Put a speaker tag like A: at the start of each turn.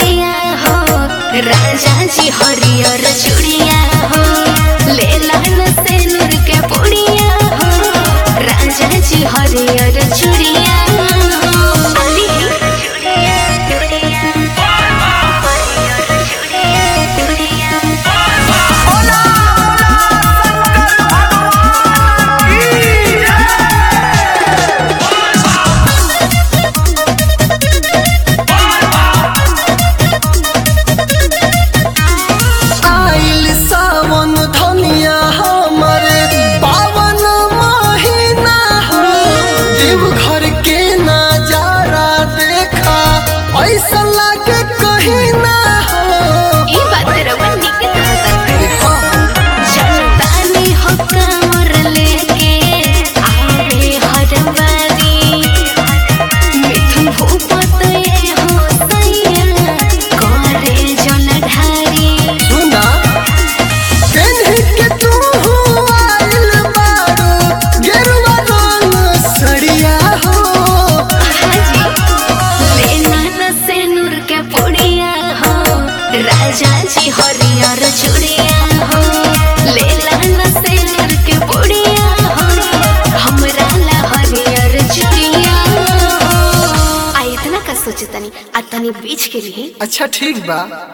A: पुड़िया हो राजा जी हरियर चूड़िया हो ले लाल से नूर के पुड़िया हो राजा जी हरियर चूड़िया हो अली चूड़िया चूड़िया हरियर चूड़िया चूड़िया
B: आइल सावन धनिया हमरे पावन महीना हो देवघर के नजारा देखा ऐसा लागे कहीं ना हो
A: ई बात रवा निक कहता जनतानी हो कमर लेके आवे हर बारी मिठुन भूपत ये हो सैया करे जलधारी
B: सुना केन्ही के तू आइल बारू गेरुआ रंग सड़िया हो
A: हाजी लेना न से नूर के पुड़िया हो राजा जी हरियर चूड़िया हो लेला न से नूर के पुड़िया हो हमरा ला हरियर चूड़िया हो आ इतना का सोचतनी आ तनी बीच के लिए
B: अच्छा ठीक बा